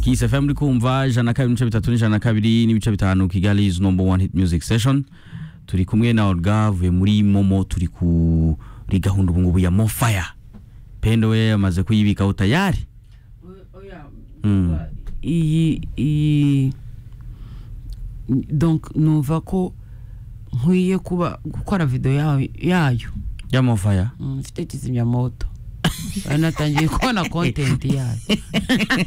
kisa fm muri kumva ijana kabiri n'ibice bitatu n'ijana kabiri n'ibice bitanu kigali is number one hit music session turi kumwe na orga avuye muri momo turi kuri gahunda ubu ngubu ya mofaya pendo we yamaze kuyibikaho tayari Mm. iyi iyi donc numva ko nkwiye kuba gukora video yayo yayo ya mofaya Mm, mfite kizimyamoto ari natangiye kubona content yayo